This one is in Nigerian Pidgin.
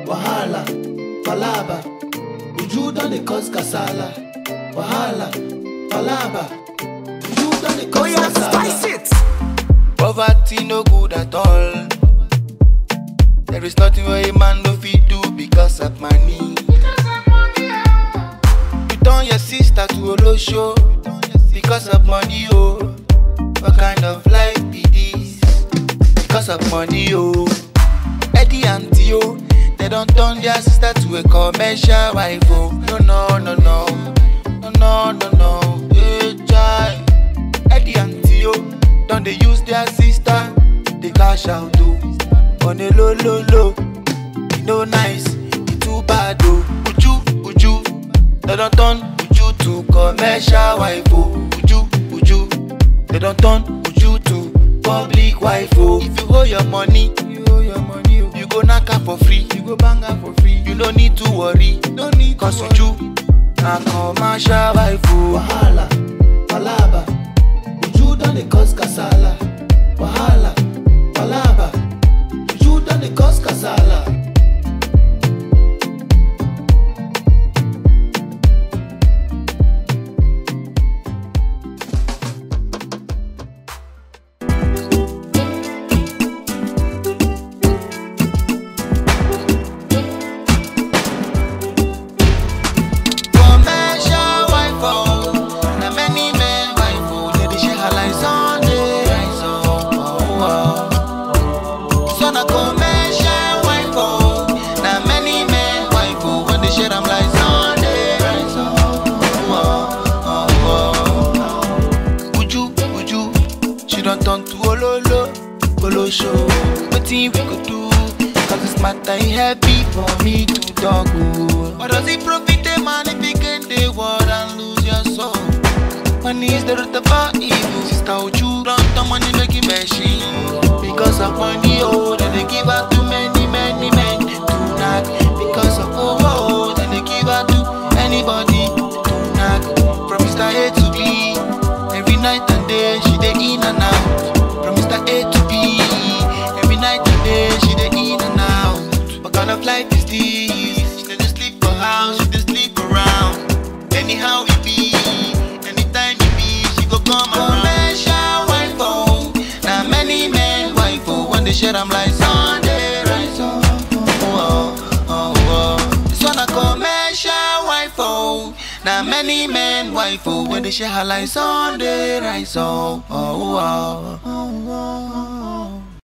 wahala, palaba. Uju don dey cause kasala, wahala, palaba. Uju don dey Oh cause yeah, kasala. spice it. Poverty no good at all. There is nothing where a man no fit do because of money. You turn your sister to Olosho because of money, oh. What kind of life be this? Because of money, oh. Eddie and Tio, they don't turn their sister to a commercial wife, oh. No, no, no, no. No, no, no, no. Hey, child. Eddie and Tio, don't they use their sister? They cash out, oh. On a low, low, low. E no nice, e too bad, oh. Uju, Uju. They don't turn Uju to commercial wife, oh. Uju, Uju. They don't turn Uju to public wife, oh. If you hold your money, you hold your money, oh. You go knock her for free, you go bang her for free. You no need to worry, no need Cause Uju na commercial wife, oh. Wahala, palaba. Uju don dey cause kasala, wahala, palaba. Uju don dey cause kasala. Commercial wife, oh. Na many men wife, oh. They dey share her like Sunday rice, oh, oh, oh. So na commercial wife, oh. Na many men wife, oh. When they share am like Sunday rice, oh, oh, oh, oh. Uju, Uju, she don turn to Ololo, Olosho. Wetin we go do? Cause this matter e heavy for me to talk, oh. What does it profit a man if he gain the world and lose your soul? Money is the root of all evil. Sister Uju don't turn money making machine. Because of money, oh, then they give out to many, many men to knock. Because of oh, oh, then they give out to anybody to knock. From Mr. A to B, every night and day she dey in and out. From Mr. A to B, every night and day she dey in and out. What kind of life is this? She dey just sleep for house, she dey sleep around. Anyhow it be, anytime it be, she go come around. Commercial wife, oh, now many men wife, oh, when they share am like Sunday rice, oh, oh, oh, oh. This one a commercial wife, oh, now many men wife, oh, when they share her like Sunday rice, oh, oh, oh, oh.